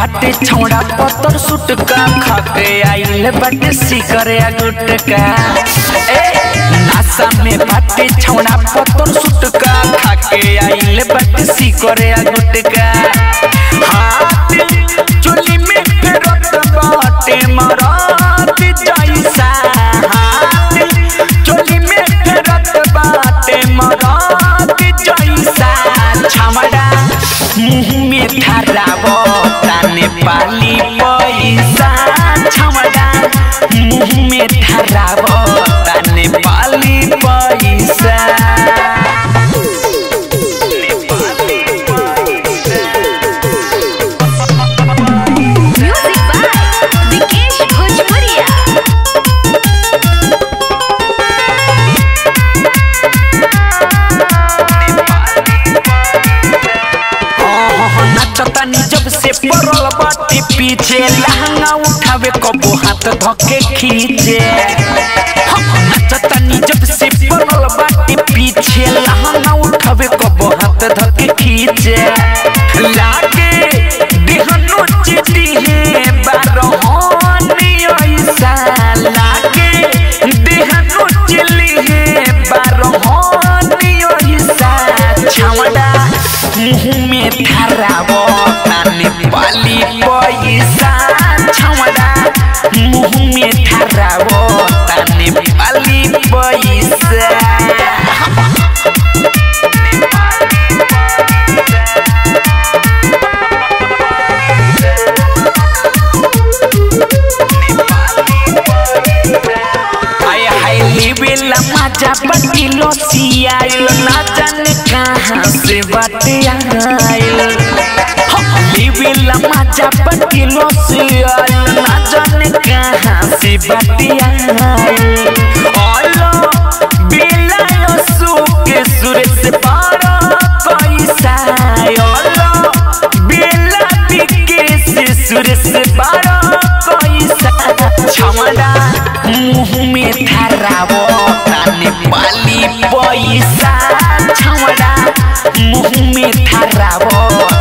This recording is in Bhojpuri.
बाटे छौड़ा पत्थर सुटका खाके आइल बाटे सिकरे गुटका ए नासा में बाटे छौड़ा पत्थर सुटका खाके आइल बाटे सिकरे गुटका हाथ चोली में फेरत बाटे मरात जैसा हाथ चोली में फेरत बाटे मरात जैसा छमड़ा मुंह में ठहरावो ताने पाली पैसा छमड़ा मुंह में ठहरावो ताने पाली पैसा म्यूजिक बाय विकेश भोजपुरिया नचतानी जब से पड़ल बाटी पीछे लहंगा उठावे कबो हाथ धके खींचे नचतानी जब से पड़ल बाटी पीछे लहंगा उठावे कबो हाथ धके खींचे लागे देहनो चिटी है बारहोनी ऐसा लागे देहनो चिली है बारहोनी ऐसा छावड़ा मुंह में ठहरावो ताने पाली पैसा छावड़ा मुंह में ठहरावो ताने पाली पैसा आय हाय लेवेला मजा बटिलो सियाइल ना जाने कहाँ से बाटे आइल लेवेला मजा बटिलो सियाइल ना जाने कहाँ से बाटे आइल ओलो बेला यो सुके सुरे से पारा पैसा ओलो बेला बिके से सुरे से पारा पैसा छमड़ा मुंह में ठहरावो ताने पाली पैसा छमड़ा मुंह में ठहरावो